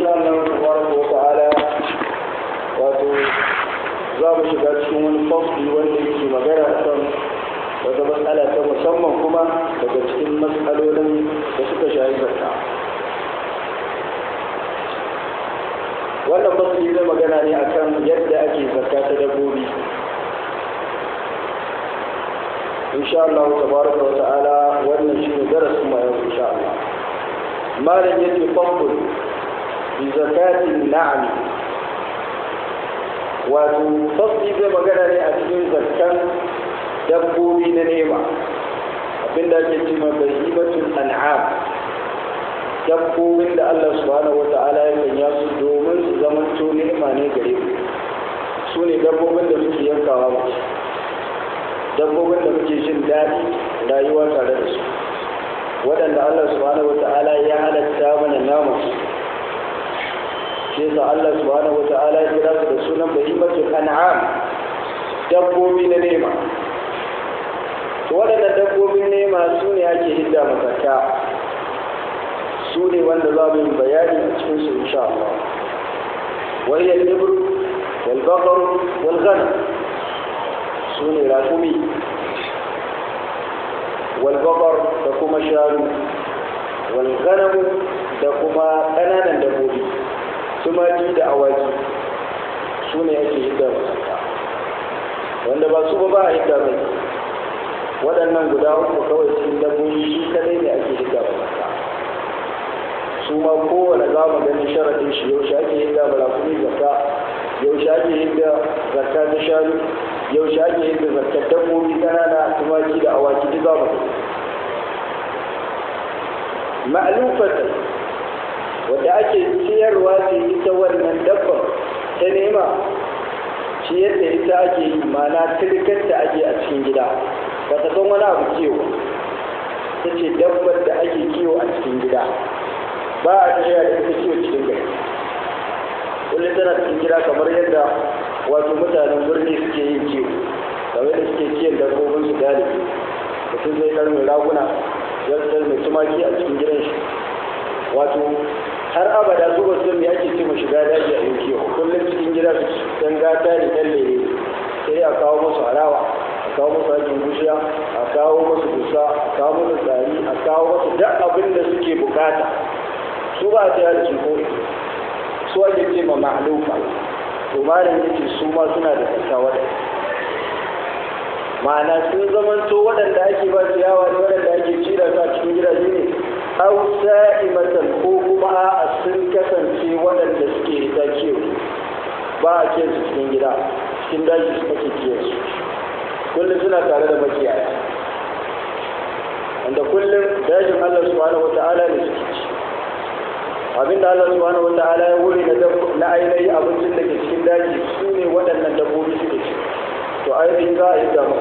Allah tabaraka wa ta'ala wato za mu shiga cikin wani fasli wanda yake magana akan wata matsala ta musamman kuma daga cikin matsalolin da suka shahi zakka wannan fasli zai magana ne akan yadda ake zakka ta dabbobi insha Allah tabaraka wa ta'ala wannan shine darasin mu yau insha Allah malam yake fasl bi zakatin na'am wato fasli zai magana ne a cikin zakkan dabbobi na nema abinda ake ce ma bahimatul an'am dabbobin da Allah subhanahu wa ta'ala ya sanya su domin su zama to ni'ima ne gare mu su ne dabbobin da muke yankawa mu dabbobin da muke jin daɗi rayuwa tare da su waɗanda Allah subhanahu wa ta'ala ya halatta mana namu shi yasa Allah subhanahu wa ta'ala ya kira su da sunan bahimatul an'am dabbobi na nema to waɗannan dabbobin nema su ne ake hidda masaka su ne wanda za mu yi bayani a cikin su insha Allah wani ya ibru wal baqar wal ghanam su ne rakumi wal baqar da kuma shanu wal ghanam da kuma ƙananan dabbobi tumaki da awaki su ne ake hidda masaka wanda ba su ba ba a hidda mai waɗannan guda uku kawai cikin dabbobi shi kadai ne ake hidda masaka su ma kowane za mu ganin sharaɗin shi yau ake hidda balakuni zakka yau ake hidda zakka ta shanu yau ake hidda zakka dabbobi ƙanana tumaki da awaki duk za mu ma'alufatan wadda ake ciyarwa ce ita wannan dabbar ta nema shi yadda ita ake yi mana turkar da ake a cikin gida ba ta san wani abu kiwo ta ce dabbar da ake kiwo a cikin gida ba a tafiya da ita kiwo cikin gari kullum tana cikin gida kamar yadda wato mutanen birni suke yin kiwo kamar da suke kiyon dabbobin su galibi mutum zai kar mai raguna zai mai tumaki a cikin gidan shi wato har abada su ba su ake ce mu shiga daji a yin kiwo kullum cikin gida su dan gata ne dan lere sai a kawo musu harawa a kawo musu hakin gushiya a kawo musu dusa a kawo musu tsari a kawo musu duk abin da suke bukata su ba a tsaya da su ko su ake ce ma ma'alufa to malam yace su ma suna da tsakawa da ma'ana sun zamanto waɗanda ake ba su yawa ne waɗanda ake cira su a cikin gidaje ne aw sa'imatan ko kuma a sun kasance waɗanda suke hita kiyo ba a kiyan su cikin gida cikin daji su ake kiyan su kullum suna tare da makiyaya wanda kullum dajin Allah subhanahu wata'ala ne suke ci abinda Allah subhanahu wata'ala ya wuri na ainihi abincin da ke cikin daji su ne waɗannan dabbobi suke ci to ainihin za a yi da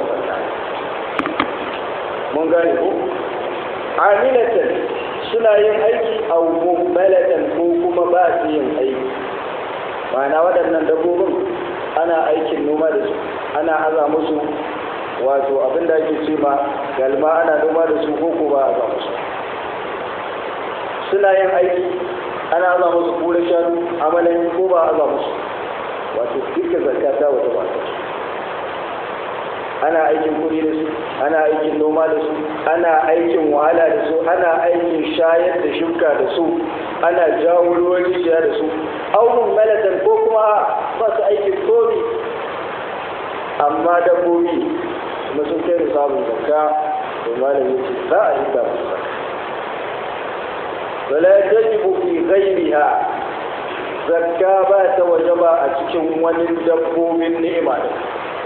mun gane ko amilatan suna yin aiki a mummalatan ko kuma ba su yin aiki ma'ana waɗannan dabbobin ana aikin noma da su ana aza musu wato abin da ake ce ma galma ana noma da su ko ba a musu suna yin aiki ana aza musu kura shanu amalan ko ba a aza musu wato duka zakata wata ba ana aikin kuɗi da su ana aikin noma da su ana aikin wahala da su ana aikin shayar da shuka da su ana jawo ruwan rijiya da su aunin malatan ko kuma ba su aikin komi amma dabbobi kuma sun kai da samun zakka to malam yace za a yi ta musu wala tajibu fi ghayriha zakka ba ta wajaba a cikin wani dabbobin ni'ima da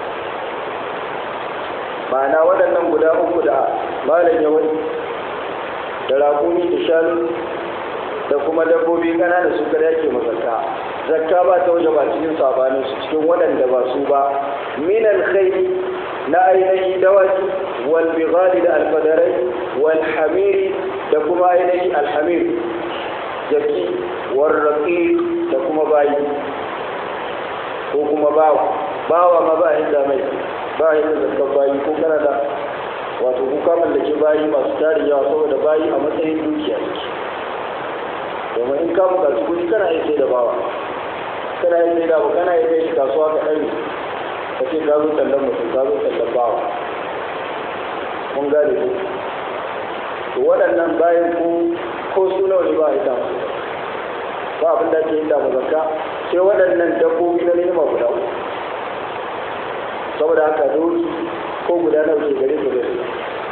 ma'ana waɗannan guda uku da malam ya wani da raƙumi da shanu da kuma dabbobi ƙanana su kada yake mazaka zakka ba ta waje ba cikin sabanin su cikin waɗanda ba su ba min alkhairi na ainihi dawaki wal bighali da alfadarai wal hamiri da kuma ainihi alhamir jaki wal raqi da kuma bayi ko kuma bawa bawa ma ba hinda mai ba yi da zakar bayi ko kana da wato kuka mallake bayi masu tarin yawa saboda bayi a matsayin dukiya suke domin in ka buƙaci kuɗi kana iya sai da bawa kana iya sai da ba kana iya kai shi kasuwa ka ɗari ka ce ka zo tallan mutum ka zo tallan bawa mun gane ku to waɗannan bayan ku ko su nawa ne ba a yi damu ba abin da ake yi damu zakka sai waɗannan dabbobi na nema guda uku saboda haka doki ko guda nawa ke gare su da su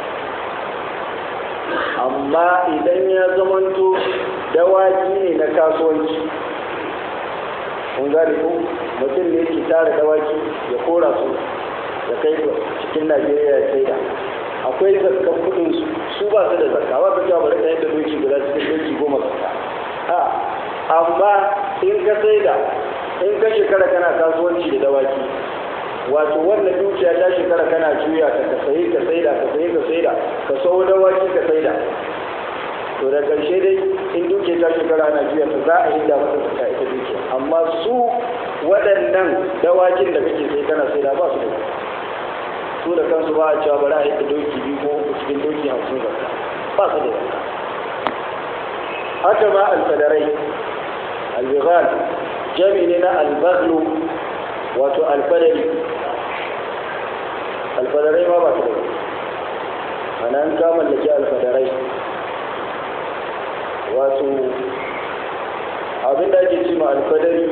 amma idan ya zamanto dawaki ne na kasuwanci kun gane ko mutum ne ke tara dawaki ya kora su da kai cikin najeriya ya saida akwai zakkan kudin su su ba su da zakka ba ka cewa bari ka yadda doki guda cikin doki goma zakka a amma in ka saida in ka shekara kana kasuwanci da dawaki wato wannan dukiya ta shekara kana juya ta ka sayi ka saida ka sayi ka saida ka sau dawaki ka saida to da karshe dai in dukiya ta shekara ana juya ta za a yi da masa zakka ita dukiya amma su waɗannan dawakin da kake sai kana saida ba su da su da kansu ba a cewa bari a yi da doki biyu ko uku cikin doki hamsin zakka ba su da zakka haka ma alfadarai albighal jami ne na albaghlu wato alfadari alfadarai ma ba su da ana an ka mallaki alfadarai wato abinda ake ce ma alfadari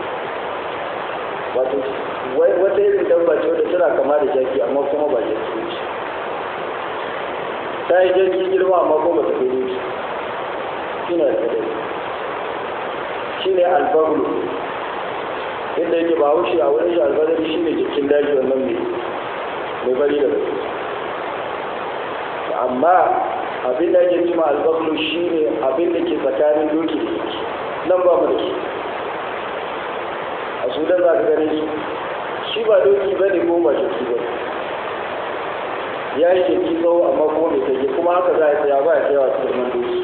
wato wata irin dabba ce wadda tana kama da jaki amma kuma ba jaki ce ta yi jaki girma amma kuma ba ta kai ne shi ne alfadari shi ne albaglu inda yake ba haushe a wurin shi alfadari shi ne jikin daji wannan mai mai bari da bari amma abin da ake cima albaglu shi ne abin da ke tsakanin doki da yake nan ba mu da shi a sudan za ka gane shi shi ba doki ba ne ko ba jiki ba ya yi jiki tsawo amma kuma mai tage kuma haka za a tsaya ba ya tsayawa cikin man doki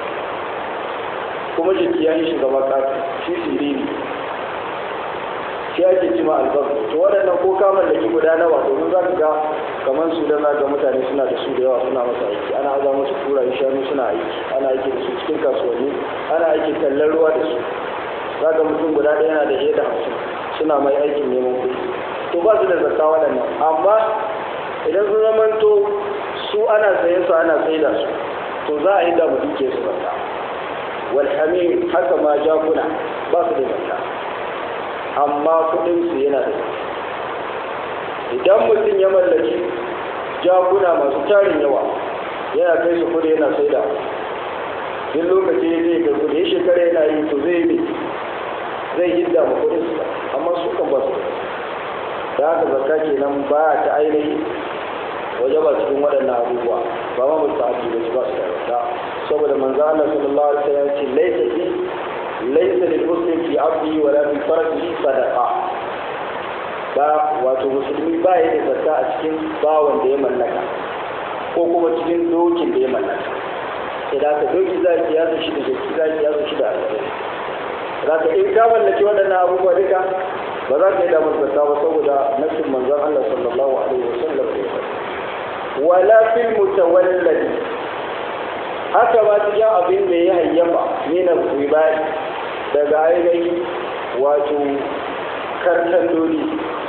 kuma jiki ya yi shi gaba ƙasa shi siriri shi ake cima albarku to waɗannan ko kamar da ki guda nawa domin za ka ga kamar su da za ga mutane suna da su da yawa suna masa aiki ana aza musu kura shanu suna aiki ana aiki da su cikin kasuwanni ana aiki kallon ruwa da su za ga mutum guda ɗaya yana da fiye da hamsin suna mai aikin neman kuɗi to ba su da zakka waɗannan amma idan sun zamanto su ana sayen su ana saida su to za a yi da mu duke su zakka walhamim haka ma jakuna ba su da zakka amma kudin su yana da idan mutum ya mallaki jakuna masu tarin yawa yana kai su kudi yana saida duk lokaci ya zai kai kudi shekara yana yi to zai yi zai yi da kudin su amma su kan ba su da haka zakka kenan ba ta ainihi waje ba cikin waɗannan abubuwa ba ma mutu aji ba ba su da saboda manzo Allah sallallahu alaihi wasallam ce laysa fi laysa lil muslim fi abdi wa la fi fardihi sadaqa ba wato musulmi ba ya da zakka a cikin bawan da ya mallaka ko kuma cikin dokin da ya mallaka idan ka doki za ki yasa shi da jaki za ki yasa shi da alƙalai za ka in ka mallaki waɗannan abubuwa duka ba za ka yi damar zakka ba saboda nassin manzon Allah sallallahu alaihi wasallam da ya faɗi wala fil mutawalladi haka ba cikin abin da ya hayyafa mina ribai daga ainihin wato karkan doli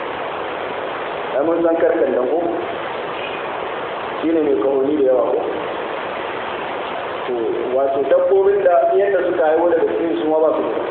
a mun san karkan dan ko shi ne mai kahoni da yawa ko to wato dabbobin da yadda suka haihu daga cikin su ma ba su da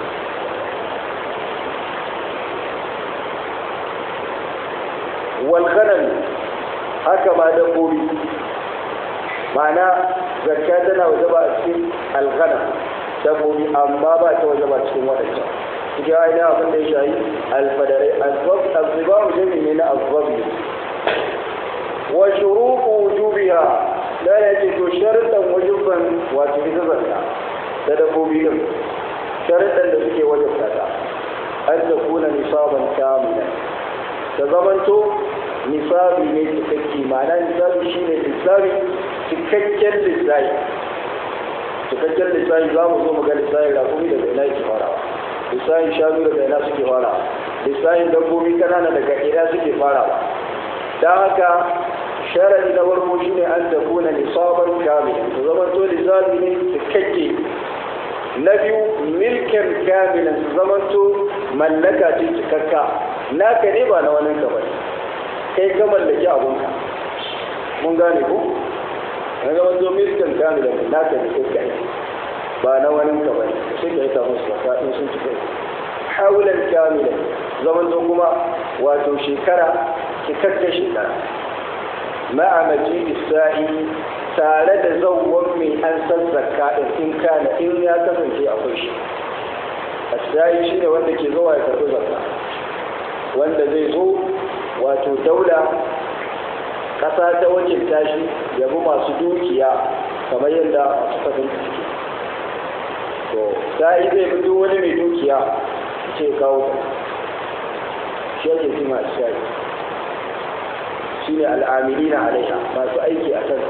walganan haka ma dabbobi ma'ana zakka tana waje ba a cikin alghana dabbobi amma ba ta waje ba cikin waɗancan cikin ainihin abin da ya shayi alfadarai azzibabu jami ne na azzabi wa shuruku wujubiha da ya ce to sharuɗan wajibban wato ita zakka da dabbobi din sharuɗan da suke wajibta ta an ta kuna nisaban kamila ta zamanto nisabi ne cikakke ma'ana nisabi shine nisabi cikakken lissafi cikakken lissafi za mu zo mu ga lissafi rakumi daga ina yake farawa lissafin shanu daga ina suke farawa lissafin dabbobi kanana daga ina suke farawa don haka sharadi na farko shine an tafuna nisaban kamil to zama to lissafi ne cikakke na biyu milkin kamilan su zamanto mallaka ce cikakka naka ne ba na wani ka bane kai ka mallaki abunka mun gane ko na zamanto milkin kamilan naka ne kai kai ba na wani ka bane sai ka yi ta musu zaka in sun cika haulan kamilan zamanto kuma wato shekara cikakka shekara ma'a maji isa'i tare da zauwan mai an san zakka din in kana in ya kasance akwai shi asai shi ne wanda ke zuwa ya karɓi zakka wanda zai zo wato daula ƙasa ta wakilta shi ya bi masu dukiya kamar yadda masu kafin suke to sai zai bi duk wani mai dukiya ce kawo shi ake cima asai shi ne al'amilina alaiha masu aiki a kansa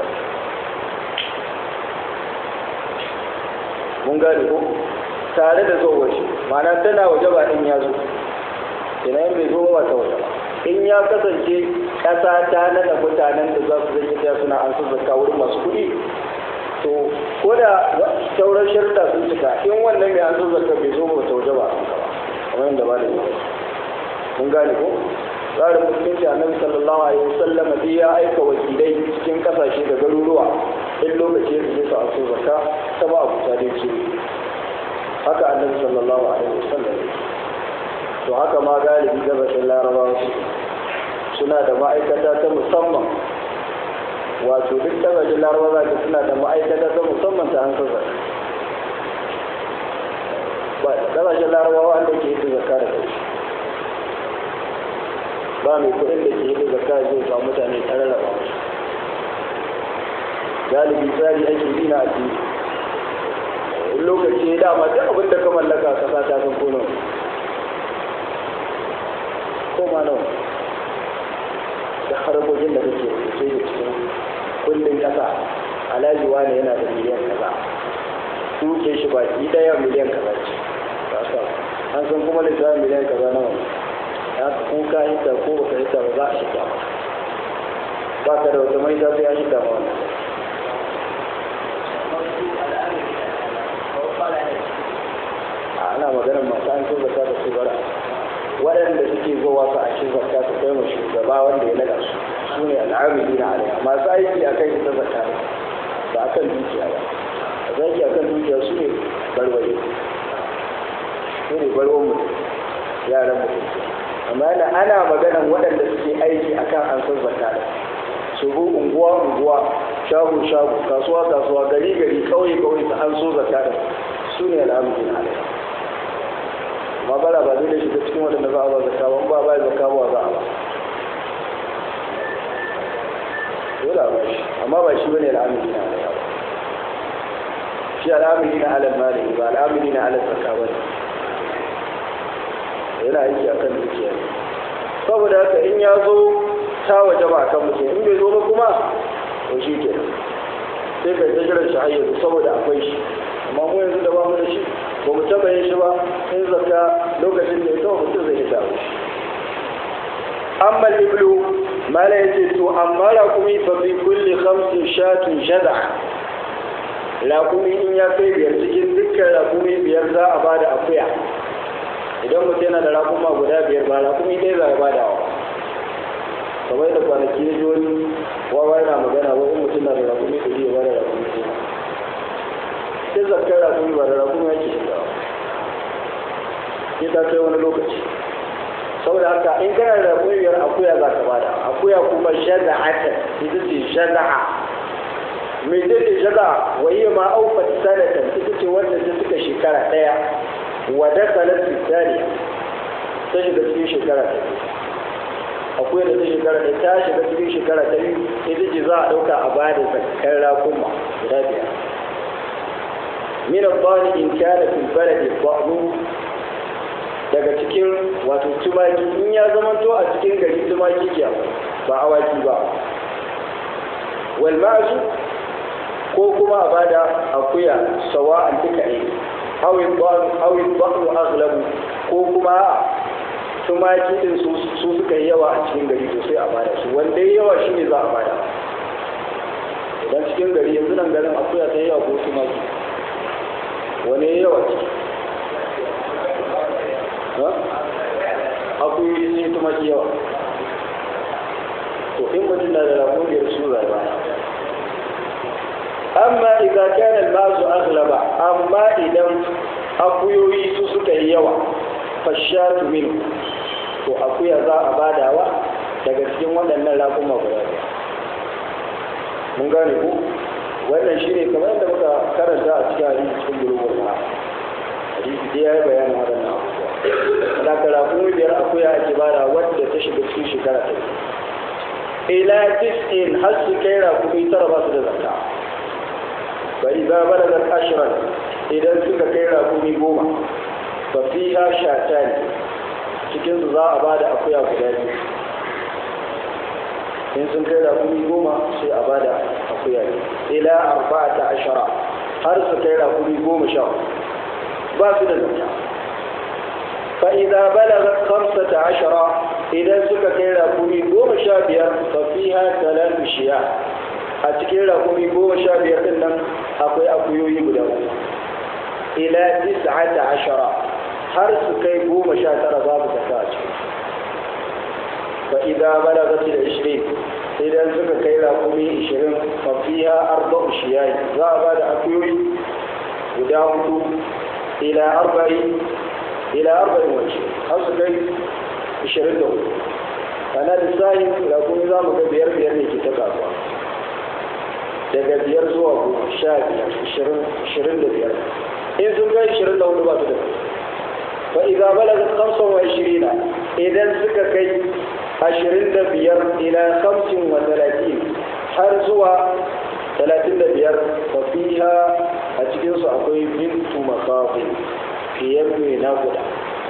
mun gane ko tare da zo waje ma'ana tana waje ba in ya zo ina yin bai zo ba ta waje ba in ya kasance ƙasa ta nada mutanen da za su zai ta suna an sun zakka wurin masu kuɗi to ko da sauran sharuɗa sun cika in wannan mai an sun zakka bai zo ba ta waje ba kamar yadda ba da yi mun gane ko tsarin musulunci annabi sallallahu alaihi wasallam dai ya aika wakilai cikin kasashe da garuruwa in lokaci ya zai sa so zakka ta ba abu ta dai ce haka annabi sallallahu alaihi wasallam to haka ma galibi gabashin larabawa su suna da ma'aikata ta musamman wato duk gabashin larabawa za suna da ma'aikata ta musamman ta hankali zakka ba gabashin larabawa wanda ke yi zakka da kai ba mai kuɗin da ke yi zakka zai ba mutane tare da ba galibi tsari ake bi na addini in lokaci ya dama duk abin da ka mallaka kasa ta san kono ko ma nawa da harkokin da kake sai da cikin kullum kasa alhaji wani yana da miliyan kaza duke shi baki daya miliyan kaza ce an san kuma lissafin miliyan kaza nawa ya ko ka hita ko baka hita ba za a shiga ba ka da wata mai sai ya shiga ma wannan ana maganar masu an sun zaka da su bara waɗanda suke zuwa su a cikin zakka su kai ma shugaba wanda ya naga su su ne al'amili na alaiya masu aiki a kai ta zakka ba a kan dukiya ba a zaki a kan dukiya su ne barbaye su ne barwan mutum yaran mutum amma yana ana maganan waɗanda suke aiki akan an san zakka da su bu unguwa unguwa shago shago kasuwa kasuwa gari gari kauye kauye su an so zakka da su ne al'amari na alaiya amma bara ba zai da shiga cikin waɗanda za a ba zakka ba ba ba zakka ba za a ba dole a ba shi amma ba shi bane al'amari na alaiya ba shi al'amari na alal mali ba al'amari na alal zakka ba ne yana aiki a kan dukiya saboda haka in ya zo ta waje ba a kan mutum in bai zo ba kuma to shi ke sai ka ta jiran shi hayyar saboda akwai shi amma mu yanzu da ba mu da shi ba mu taba yin shi ba in zakka lokacin da ya kawo mutum zai hita shi amma iblu mala ya ce to amma rakumi fa fi kulli khamsin shatun shada rakumi in ya kai biyar cikin dukkan rakumi biyar za a bada akuya idan mutum yana da rakuma guda biyar ba rakumi ɗaya za a ba da wa kamar da kwanaki ya ji wani wawa yana magana wani mutum na da rakumi da iya ba da rakumi ɗaya sai zakar rakumi ba da rakumi yake shiga sai ta kai wani lokaci saboda haka in kana da rakumi biyar akuya za ka bada akuya kuma shaza'ata ita ce shaza'a mai zai ce shaza'a wa iya ma aufat sanatan ita ce wanda ta suka shekara ɗaya ودخلت في الثانية تجد في شكرة akwai da ta shekara da ta shiga cikin shekara ta biyu ita ce za a ɗauka a ba da zakar rakuma guda biyar min al-bani in kana fil baladi ba'du daga cikin wato tumaki in ya zamanto a cikin gari tumaki ke ba awaki ba wal ma'zu ko kuma a bada akuya sawa'an duka ne awin ba'u aghlabu ko kuma tumaki din su suka yi yawa a cikin gari to sai a bada su wanda ya yawa shine za a bada idan cikin gari yanzu nan garin akuya ta yawa ko tumaki wani yawa ce akuyoyi sun yi tumaki yawa to in mutum na da rakungiyar su rayuwa amma idan kana masu aghlaba amma idan akuyoyi su suka yi yawa fashatu min to akuya za a badawa daga cikin waɗannan rakuma guda biyar mun gane ku wannan shi ne kamar yadda muka karanta a cikin hadisi cikin bulugul ma hadisi dai ya yi bayanin waɗannan abubuwa da ka rakuma biyar akuya ake bada wadda ta shiga cikin shekara ta ila tis'in har su kai rakumi tara ba su da zakka فإذا بلغت عشرا إذا suka kai rakumi goma fa fiha shatan cikin su za a bada akuya guda biyu in sun kai rakumi goma sai a bada akuya biyu ila arba'ata ashara har su kai rakumi goma sha ba su da zakka fa idza balagat khamsata ashara idan suka kai rakumi goma sha biyar fa fiha talatu shiya a cikin rakumi goma sha biyar din nan akwai akuyoyi guda uku ila tis'ata ashara har su kai goma sha tara babu zaka a ciki fa idza balagat ila 20 idan suka kai rakumi 20 fa fiha arba'u shiyai za a bada akuyoyi guda hudu ila arba'in ila arba'in wace har su kai 24 ana lissahin rakumi za mu ga biyar biyar ne ke ta kasuwa daga biyar zuwa goma sha biyar ishirin da biyar in sun kai ishirin da hudu ba su da fa idza balaga khamsan wa ishirina idan suka kai ashirin da biyar ila khamsin wa talatin har zuwa talatin da biyar fa fiha a cikin su akwai bintu masafi fiye mai naguda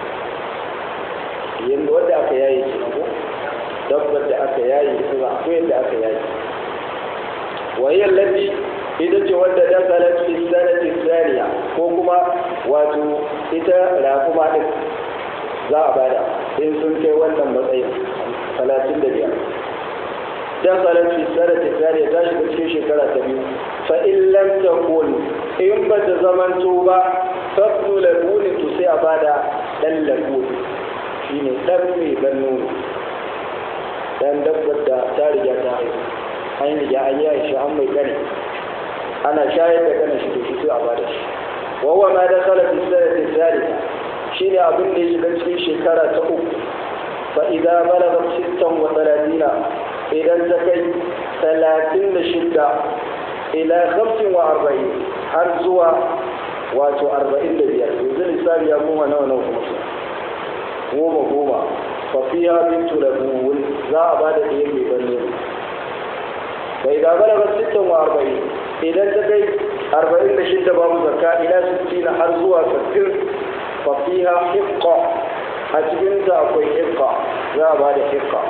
yadda wadda aka yayi ke ko dabbar da aka yayi ita za akwai yadda aka yayi وهي التي ita ce wadda dakalat fi sanati thaniya ko kuma wato ita rakuma din za a bada in sun kai wannan matsayin talatin da biyar dakalat fi sanati thaniya ta shiga cikin shekara ta biyu fa in lam takun in ba ta zamanto ba fabnu labuni to sai a bada dan labuni shine dan mai ban nono dan dabbar da ta riga ta haihu an riga an yi shi an mai kane ana shayar da kanin shi to shi sai a bada shi wa huwa ma dakhala fi sanati thalitha shine abin da ya shiga cikin shekara ta uku fa idza balagha sittan wa thalathina idan ta kai talatin da shidda ila khamsin wa arba'in har zuwa wato arba'in da biyar yanzu lissafi ya kuma nawa nawa kuma goma goma fa fiya bintu labun za a bada ɗaya mai ban nono فإذا بلغت ستا وأربعين إذا تكي أربعين لشدة باب زكاة إلى ستين حرزوا ستين ففيها حقة أتبين أكوي حقة ذا بعد حقة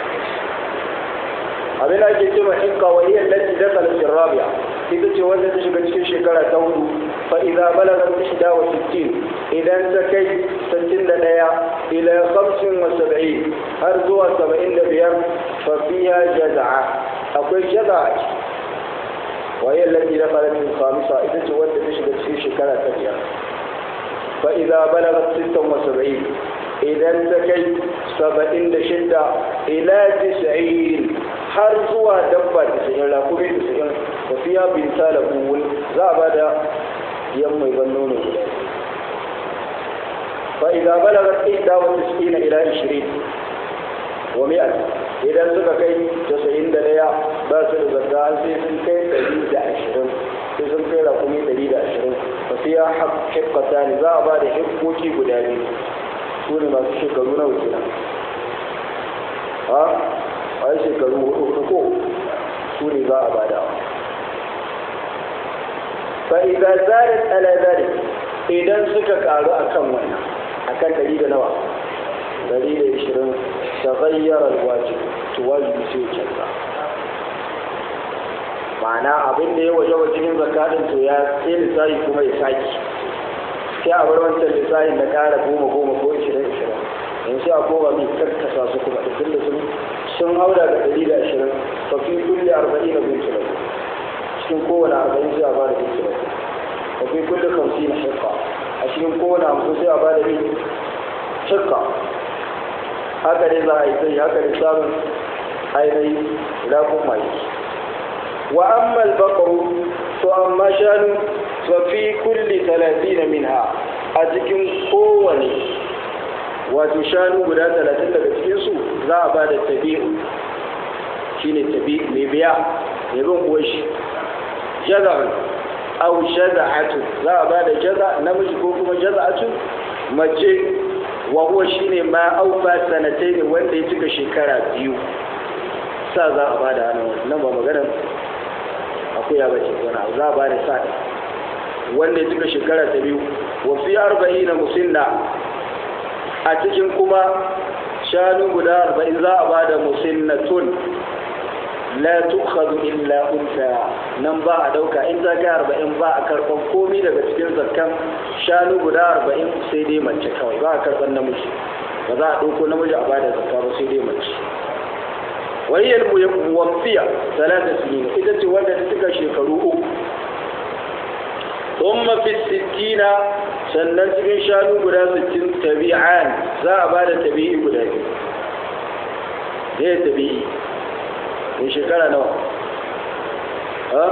abin da ake cewa hikka wa hiya allati dakhala fi rabi'a ita ce wanda ta shiga cikin shekara ta hudu fa idza balaga 61 idan ta kai 61 ila 75 har zuwa 75 fa fiha jaz'a akwai jaza'a wa hiya allati dakhala fi khamisa ita ce wanda ta shiga cikin shekara ta biyar fa idza balaga 76 idan ta kai 76 ila 90 har zuwa dabba da sayin rakumi da sayin tafiya bin talabun za a ba da yan mai ban nono guda fa idza balagat ihda wa tis'ina ila 20 wa mi'at idan suka kai 91 ba su da zakka sai sun kai 120 sai sun kai rakumi 120 tafiya haqqata ne za a ba da hikkoki guda biyu su ne masu shekaru na wakila ha a yi shekaru hudu ko su ne za a bada fa'iza zarin alazari idan suka karu a kan wannan a kan dari da nawa dari da ishirin ta zayyarar wajib to wajibi sai canza ma'ana abin da ya waje wa cikin zakatun to ya sai lissafi kuma ya saki sai a bar wancan lissafin da kara goma goma ko ishirin ishirin yanzu a koma mai karkasa su kuma da tunda sun sun haura da ɗari da ashirin fa fi kulle arba'in na bin tulau cikin kowane arba'in sai a ba da bin tulau fa wa fi kulli khamsin hiqqa a cikin kowane hamsin sai a bada ni hiqqa haka dai za a yi sai haka dai samun ainihin rafin mai wa amma al-baqru to amma shanu fa fi kulli 30 minha a cikin kowane wato shanu guda 30 daga cikin su za a bada tabi'u shine tabi mai biya mai bin uwar shi jaza'un aw jaza'atu za a bada jaza namiji ko kuma jaza'atu mace wa huwa shine ma aufa sanatayn wanda ya cika shekara biyu sa za a bada nan nan ba magana akuya bace wani za a bada sa wanda ya cika shekara ta biyu wa fi arba'ina musinna a cikin kuma shanu guda arba'in za a bada musinnatun la tukhadu illa unta nan ba a dauka in za ka arba'in ba a karban komi daga cikin zakkan shanu guda arba'in sai dai mace kawai ba a karban namiji ba za a dauko namiji a bada zakka ba sai dai mace wahiyar muwaffiya talata sinin ita ce wanda ta cika shekaru uku ثم في الستين sannan cikin shanu guda 60 tabi'an za a ba da tabi'i guda biyu ne tabi'i mai shekara nawa ha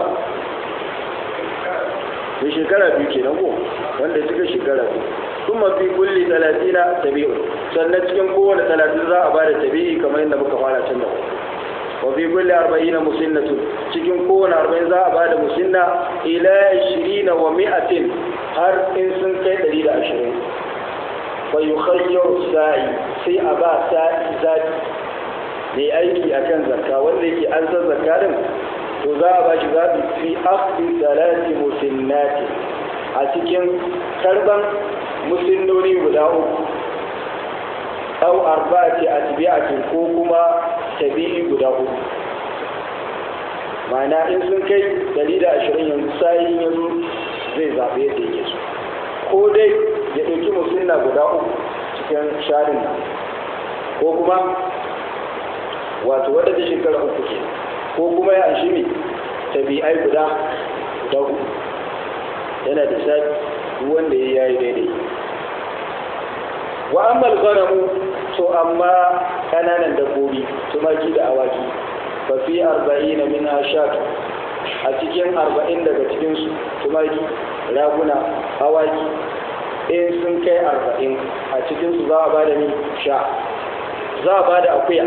mai shekara biyu ke nan ko wanda suka shekara biyu sun mafi kulli talatina tabi'u sannan cikin kowane talatin za a ba da tabi'i kamar yadda muka fara can da wa fi kulli arba'ina musinnatu cikin kowane arba'in za a ba da musinna ila ishirina wa mi'atin har in sun kai ɗari da ashirin fa yukhayyaru sa'i sai a ba sa'i zaɓi mai aiki akan zakka wanda yake an san zakka din to za a ba shi zaɓi fi akhdhi salati musinnati a cikin karban musinnoni guda uku aw arba'ati atbi'atin ko kuma tabi'i guda uku ma'ana in sun kai 120 yanzu sai yanzu zai zaɓe yadda yake so ko dai ya ɗauki musulna guda uku cikin sharin ko kuma wato wadda ta shekara uku ke ko kuma ya anshi mai tabi'ai guda guda uku yana da sa wanda ya yi daidai wa ammal ganamu to amma kananan dabbobi tumaki da awaki fa fi arba'ina min ashatu a cikin arba'in daga cikinsu tumaki raguna awaki in sun kai arba'in a cikinsu za a ba da ni sha za a ba da akuya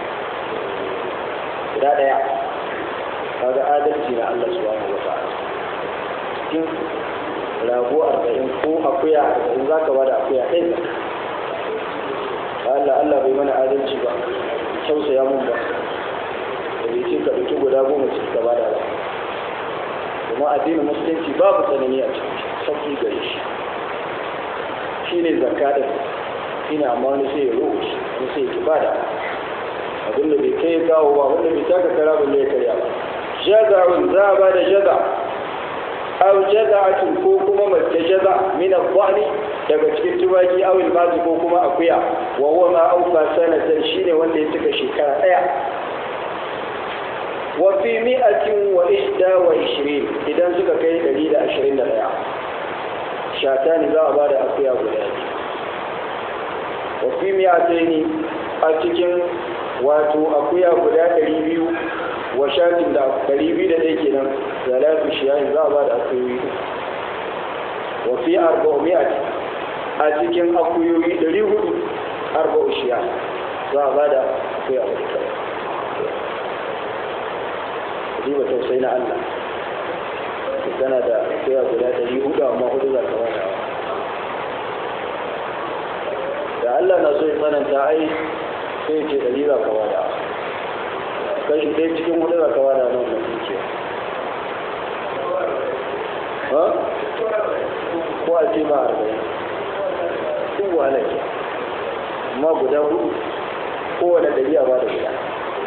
guda ɗaya kaga adalci na Allah subhanahu wa ta'ala cikin rago arba'in ko akuya arba'in za ka ba da akuya ɗaya Allah Allah bai mana adalci ba tausaya mun ba da bai ce ka ɗauki guda goma cikin ka ba da ba kuma addinin musulunci babu tsanani a cikin sauƙi gare shi shi ne zakka da ina amma wani sai ya roƙo shi wani sai ya ki bada abin da bai kai ya kawo ba wanda bai taka kara ba ya karya ba jaza'un za a ba da jaza aw jaza'atun ko kuma mace jaza min al-dhani daga cikin tubaki aw al ko kuma akuya wa huwa ma awfa sanatan shine wanda ya cika shekara daya وفي مئة وإحدى وعشرين إذا سكا كي دليل عشرين لها شاتان ذا بعد أقيا بلاد وفي مئتين أتكن واتو أقيا بلاد ريبيو وشات دا ريبي دا ديكنا ثلاث شيئين ذا بعد أقيا وفي أربعمائة أتكن أقيا ريبيو أربع شيئين ذا بعد أقيا بلاد duba tausayi na Allah tana da kira guda ɗari hudu amma hudu za ka wata da Allah na so ya tsananta ai sai ce ɗari za ka wata kashi ɗaya cikin hudu za ka wata nan da dukiya ha ko a ce ma arba'in duk wahala ke amma guda hudu kowane ɗari a ba da guda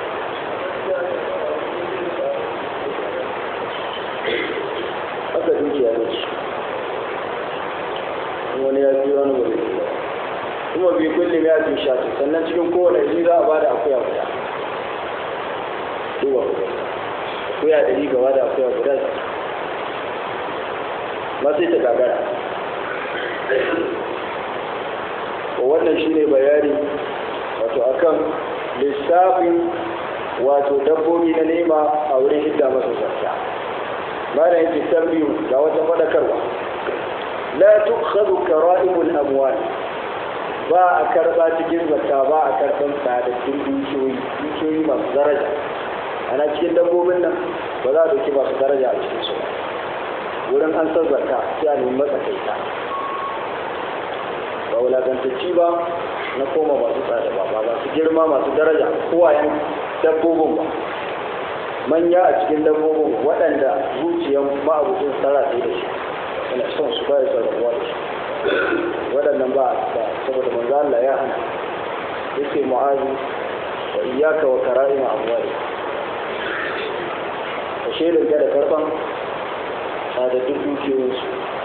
haka dukiya ne wani ya fi wani wani kuma bi kullum ya fi shatu sannan cikin kowane ji za a ba da akuya guda duba akuya ɗari gaba da akuya guda ma sai ta gagara wannan shine bayani wato akan lissafin wato dabbobi na nema a wurin hidda masa zakka mana yake tambiyu ga wata fadakarwa la tukhadhu kara'imul amwal ba a karba cikin zakka ba a karban sadakin dukiyoyi dukiyoyi masu daraja ana cikin dabbobin nan ba za a dauki masu daraja a cikin su wurin an san zakka sai a nemi matsakaita ba wulakantacci ba na koma masu tsada ba ba masu girma masu daraja kowayen dabbobin ba manya a cikin dabbobin waɗanda zuciyan ma'abucin tsara sai da shi yana son su baya son rabuwa da shi waɗannan ba ba saboda manzo Allah ya hana yake mu'azu wa iyyaka wa kara'ima amwali ka shedin da karban sadaddun dukiyoyinsu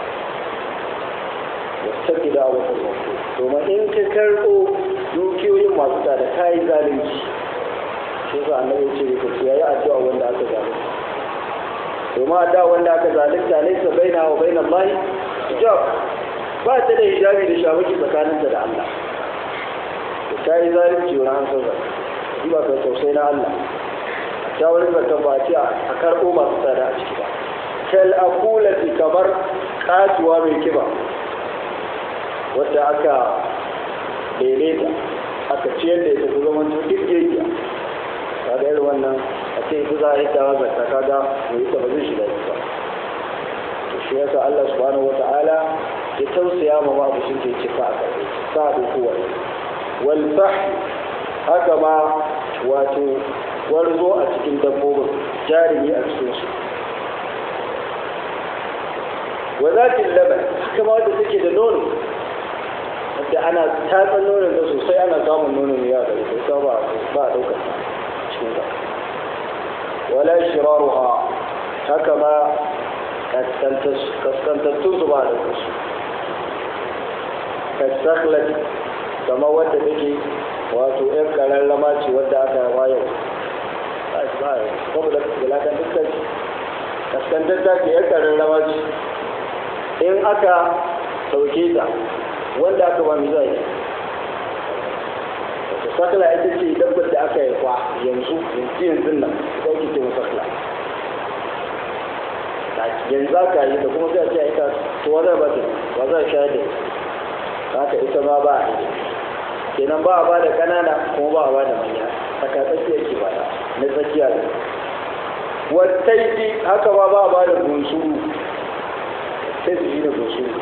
wata gida a wata mafi domin in ka karɓo dukiyoyin masu tsada ka yi zalunci shi yasa annabi ce ka ce yayi addu'a wanda aka zalunta domin addu'a wanda aka zalunta laysa baina wa baina Allah hijab ba ta da hijabi da shawaki tsakaninta da Allah ka yi zalunci wani an sauka shi ba ka tausayi na Allah ta wani zakan ba ce a karɓo masu tsada a ciki ba kal akulati kamar katuwa mai kiba wadda aka daidaita aka ciyar da ita kuma wani duk gegiya kaga irin wannan a ce ita za a yi tawa zakka kaga mai ita ba zai shiga ba to shi yasa Allah subhanahu wata'ala ya tausaya ma ma abushin da yake fa a karbe sa da kowa wal fahl haka ma wato warzo a cikin dabbobin jarumi a cikin su wa zatin laban haka ma wadda take da nono wadda ana tatsan nonon da sosai ana samun nono mai yawa da ita ba ba a daukar cikin ta wala shiraruha haka ma kaskantattun su ba da su kasaklat kama wadda take wato yan kararrama ce wadda aka yawa yau saboda gulakan dukkan kaskantatta ce yan kararrama ce in aka sauke ta wanda aka ba zai wata sakla ita ce dabbar da aka yi kwa yanzu yanzu yanzu nan ɗauki ce masakla yanzu aka yi da kuma sai a ce a ita to wa zai ba ta wa zai sha da haka ita ma ba a yi kenan ba a ba da ƙanana kuma ba a ba da manya tsaka tsakiya ke ba na tsakiya ne wattaiti haka ma ba a ba da bunsuru sai su yi da bunsuru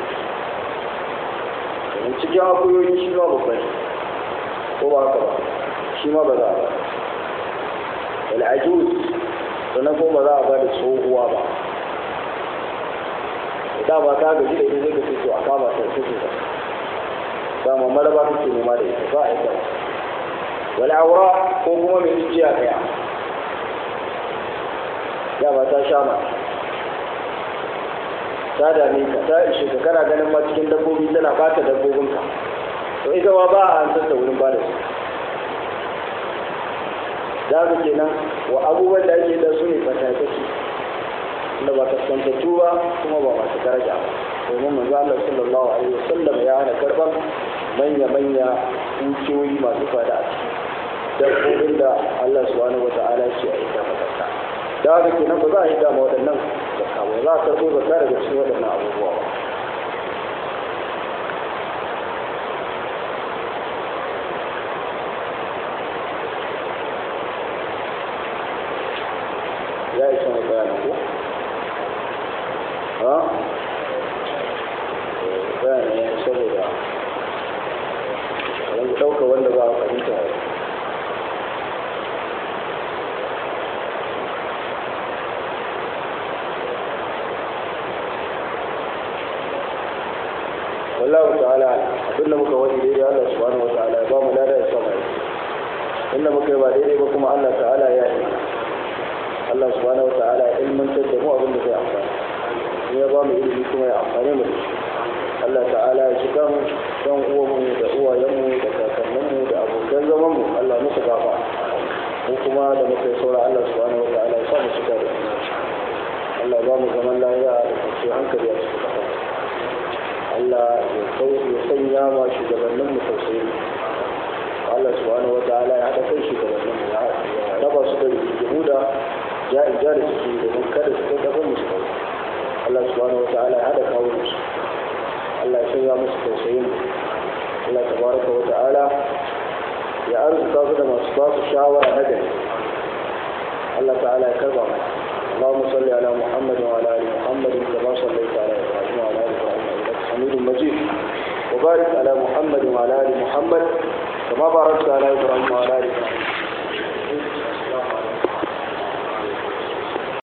cikin akuyoyi shi ma babba ne ko ba haka ba shi ma ba za a ba al'ajuz sannan ko ba za a ba da tsohuwa ba da ba ta gaji da ita zai ka fito a kama ta fito ba ba ma maraba kake nema da ita ba a yi ba wal aura ko kuma mai jijiya daya ya ba ta sha ma ta dame ka ta ishe ka kana ganin ma cikin dabbobi tana bata dabbobinka to ita ma ba a hantar da wurin bada su za ka kenan wa abubuwan da ake da su ne fatakaki da ba kaskantattu ba kuma ba masu daraja ba domin manzo Allah sallallahu alaihi wasallam ya hana karban manya manya dukiyoyi masu fada a ciki dabbobin da Allah subhanahu wata'ala ce a ita fatakka da haka kenan ba za a yi dama waɗannan zakka ba za a karɓo zakka daga cikin waɗannan abubuwa ba ya isa mai bayanin ko? ha? bayanin ya saboda wanda ɗauka wanda ba a fahimta wallahu ta'ala abinda muka wani daidai Allah subhanahu wa ta'ala ya ba mu lada ya sama inda muka yi ba daidai ba kuma Allah ta'ala ya yi Allah subhanahu wa ta'ala ya ilmantar da mu abinda zai amfani in ya ba mu ilimi kuma ya amfani mu da shi Allah ta'ala ya shiga mu dan uwanmu da uwayenmu da kakanninmu da abokan zaman mu Allah musu gafa mu kuma da muka yi saura Allah subhanahu wa ta'ala ya sa mu shiga da Allah ba mu zaman lafiya da kwanciyar hankali a cikin Allah ya sanya ma shugabannin mu tausayi Allah subhanahu wata'ala ya haɗa kai shugabannin mu ya raba su da rigimu da ya ija da suke domin kada su kai ƙasar musu kai Allah subhanahu wata'ala ya haɗa kawo musu Allah ya sanya musu tausayin mu Allah tabaraka wata'ala ya arzuta su da masu ba su shawara na gari Allah ta'ala ya karba mu اللهم صل على محمد وعلى ال محمد كما صليت على ابراهيم وعلى ال ابراهيم انك حميد مجيد وبارك على محمد وعلى ال محمد كما باركت على ابراهيم وعلى ال ابراهيم